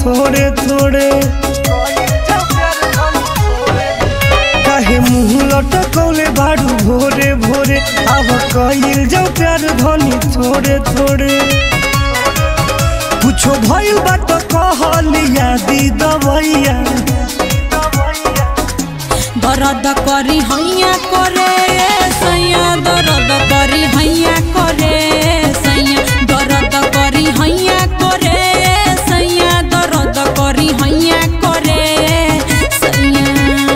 थोड़े थोड़े काहे मुंह लटकौले बाड़ू भोरे भोरे अब कइल जाओ प्यार धनी थोड़े थोड़े कुछो भइल बा त कहलिया दी दवैया दर्द करी हैया करे सैया दर्द करी हैया करे सैया दर्द करी हैया करे सैया दर्द करी हैया करे सैया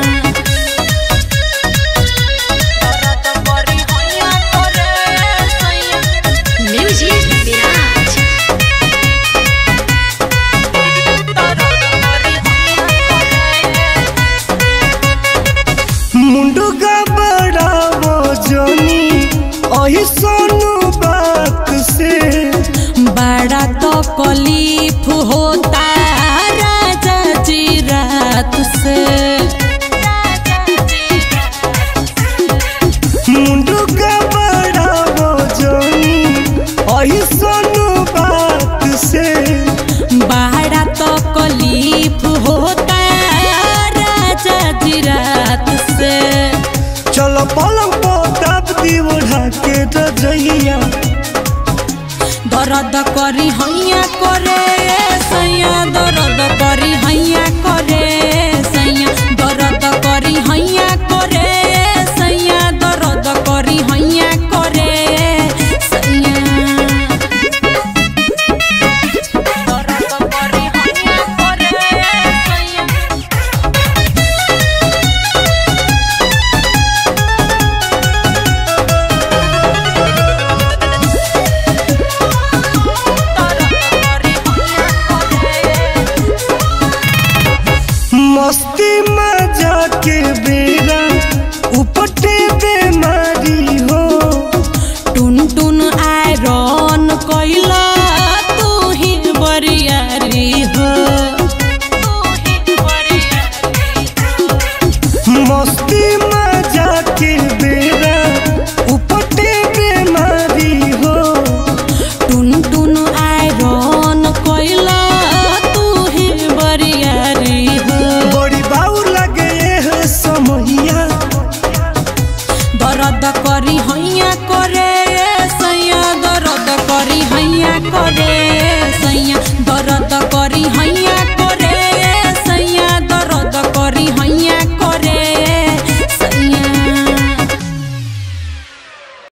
दर्द करी हैया करे सैया Music Mirage. दर्द करी हैया करे मुंडू का बड़ा वो जोनी ओही सोनू बात से बड़ा तो कलीफ होता राजा जी रात से मुंडू का बड़ा वो जोनी ओही सोनू बात से बड़ा तो कलीफ होता राजा जी रात से चलो पलंग पो दाब दी ओढ़ा के रजैया दर्द करी हैया करे सैया दर्द करी हैया करे सैया दर्द करी हैया करे सैया दर्द करी हैया करे सैया दर्द करी हैया करे सैया मस्ती मजा के बेरा उपटे बेमारी हो टुन टुन आयरन कैला तू ही बरियारी हो मस्ती